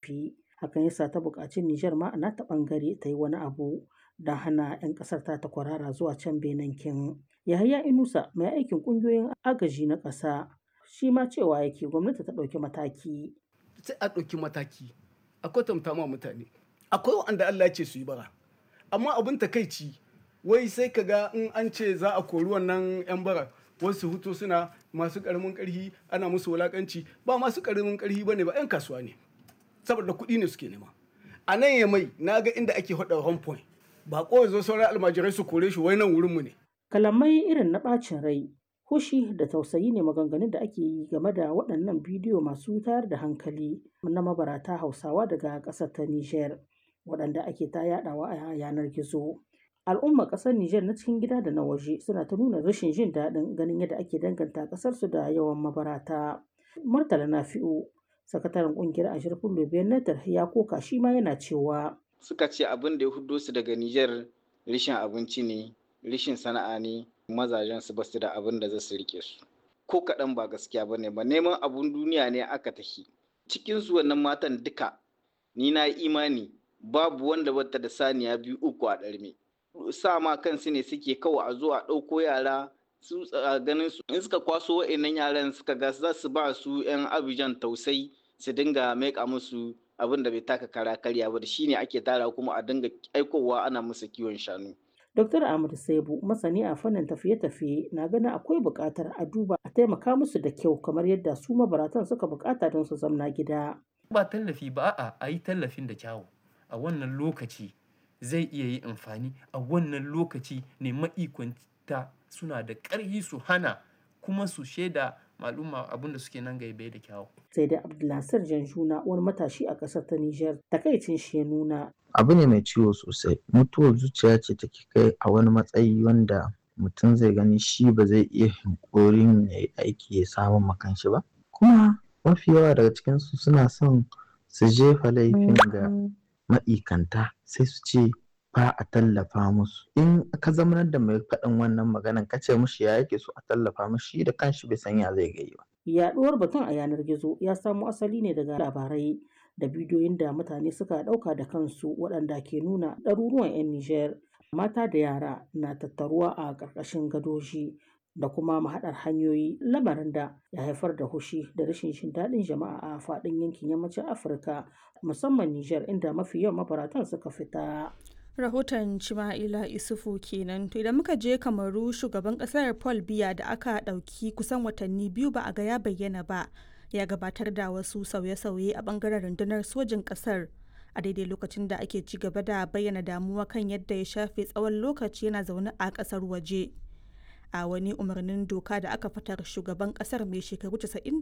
tafi hakan yasa ta buƙaci Nijar ma a ta ɓangare ta yi wani abu don hana 'yan ƙasar ta kwarara zuwa can Benin kin. Yahaya Inusa mai aikin ƙungiyoyin agaji na ƙasa shi ma cewa yake gwamnati ta ɗauki mataki. Sai a ɗauki mataki a kwatanta ma mutane akwai wanda Allah ya ce su yi bara amma abin takaici wai sai ka ga in an ce za a kori wannan 'yan bara wasu hutu suna masu ƙaramin ƙarfi ana musu wulaƙanci ba masu ƙaramin ƙarfi ba ne ba 'yan kasuwa ne saboda kuɗi ne suke nema a nan ya mai na ga inda ake haɗa home point ba kawai zo sauran almajirai su kore shi wai nan wurinmu ne. Kalamai irin na ɓacin rai, hushi da tausayi ne maganganun da ake yi game da waɗannan bidiyo masu tayar da hankali na mabarata Hausawa daga ƙasar ta Nijar, waɗanda ake ta yaɗawa a yanar gizo. Al'ummar ƙasar Nijar na cikin gida da na waje suna ta nuna rashin jin daɗin ganin yadda ake danganta ƙasarsu da yawan mabarata. Murtala Nafi'u, sakataren ƙungiyar Ashirfin Lobiyar Natar ya koka shi ma yana cewa suka ce abin da ya hudo su daga Nijar rishin abinci ne, rishin sana'a ne, mazajen su basu da abin da za su rike su. Ko kaɗan ba gaskiya ba ne ba neman abun duniya ne aka tafi. Cikin su wannan matan duka ni na imani babu wanda bata da saniya biyu uku a ɗarme. Sa ma kansu ne suke kawai a zo a ɗauko yara su ganin su in suka kwaso wa'annan yaran suka ga za su ba su 'yan abijan tausayi su dinga maika musu abin da bai taka kara karya ba da shi ne ake tara kuma a dinga aikowa ana musu kiwon shanu. Dr. Ahmad Saibu masani a fannin tafiye-tafiye na ganin akwai buƙatar a duba a taimaka musu da kyau kamar yadda su mabaratan suka buƙata don su zamna gida. Ba tallafi ba a a yi tallafin da kyawu a wannan lokaci zai iya yi amfani a wannan lokaci ne ma'ikwanta suna da ƙarfi su hana kuma su shaida maluma abin da suke nan gaibe da kyawu. sai dai abdulnasir janjuna wani matashi a ƙasar ta nijar takaicin shi ya nuna abu ne mai ciwo sosai mutuwar zuciya ce take kai a wani matsayi wanda mutum zai gani shi ba zai iya hinkorin ya yi aiki ya samu makan shi ba kuma mafi yawa daga cikinsu suna son su jefa laifin ga ma'ikanta sai su ce ba a tallafa musu in ka zamanar da mai faɗin wannan maganan ka ce mushi ya yake so a tallafa mushi da kanshi bai san ya zai gai ba yaɗuwar batun a yanar gizo ya samo asali ne daga labarai da bidiyoyin da mutane suka ɗauka da kansu waɗanda ke nuna ɗaruruwan 'yan Nijar mata da yara na tattaruwa a ƙarƙashin gadoji da kuma mahaɗar hanyoyi lamarin da ya haifar da hushi da rashin jin daɗin jama'a a faɗin yankin yammacin Afirka musamman Nijar inda mafi yawan mabaratan suka fita. rahoton Cima'ila Isufu kenan to idan muka je kamaru shugaban kasar Paul Biya da aka ɗauki kusan watanni biyu ba a ga ya bayyana ba ya gabatar da wasu sauye-sauye a bangaren rundunar sojin kasar a daidai lokacin da ake ci gaba da bayyana damuwa kan yadda ya shafe tsawon lokaci yana zaune a kasar waje a wani umarnin doka da aka fitar shugaban kasar mai shekaru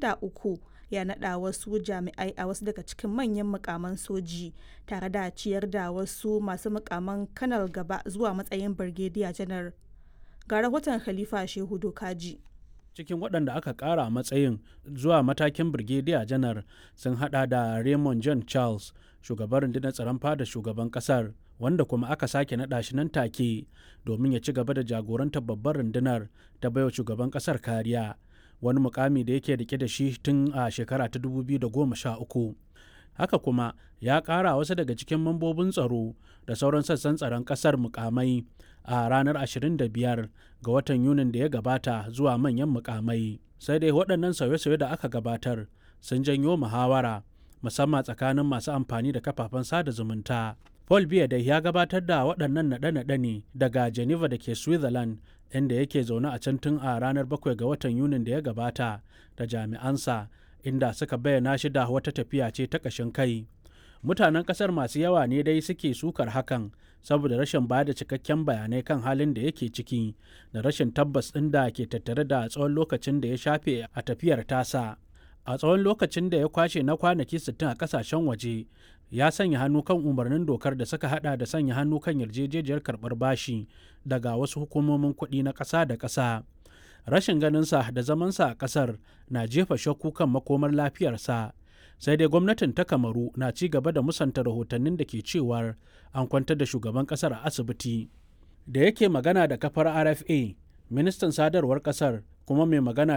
93 ya naɗa wasu jami'ai a wasu daga cikin manyan mukaman soji tare da ciyar da wasu masu mukaman kanal gaba zuwa matsayin birgediya janar ga rahoton khalifa shehu dokaji cikin waɗanda aka ƙara matsayin zuwa matakin birgediya janar sun hada da raymond john charles shugaban rundunar tsaron fada shugaban ƙasar wanda kuma aka sake naɗa shi nan take domin ya ci gaba da jagorantar babbar rundunar ta baiwa shugaban ƙasar kariya wani mukami da yake rike da shi tun a shekara ta 2013 haka kuma ya ƙara wasu daga cikin mambobin tsaro da sauran sassan tsaron ƙasar mukamai a ranar 25 ga watan yunin da ya gabata zuwa manyan mukamai sai dai waɗannan sauye-sauye da aka gabatar sun janyo muhawara musamman tsakanin masu amfani da kafafen sada zumunta Paul Biya dai ya gabatar da waɗannan naɗe-naɗe ne daga Geneva da ke Switzerland inda yake zaune a can tun a ranar 7 ga watan Yunin da ya gabata da jami'ansa inda suka bayyana shi da wata tafiya ce ta ƙashin kai. Mutanen ƙasar masu yawa ne dai suke sukar hakan saboda rashin ba da cikakken bayanai kan halin da yake ciki da rashin tabbas ɗin da ke tattare da tsawon lokacin da ya shafe a tafiyar tasa. A tsawon lokacin da ya kwashe na kwanaki 60 a ƙasashen waje ya sanya hannu kan umarnin dokar da suka hada da sanya hannu kan yarjejejiyar karbar bashi daga wasu hukumomin kuɗi na ƙasa da ƙasa rashin ganinsa da zamansa a ƙasar na jefa shakku kan makomar lafiyarsa sai dai gwamnatin ta kamaru na ci gaba da musanta rahotannin da ke cewar an kwantar da shugaban ƙasar a asibiti da yake magana da kafar rfa ministan sadarwar ƙasar kuma mai magana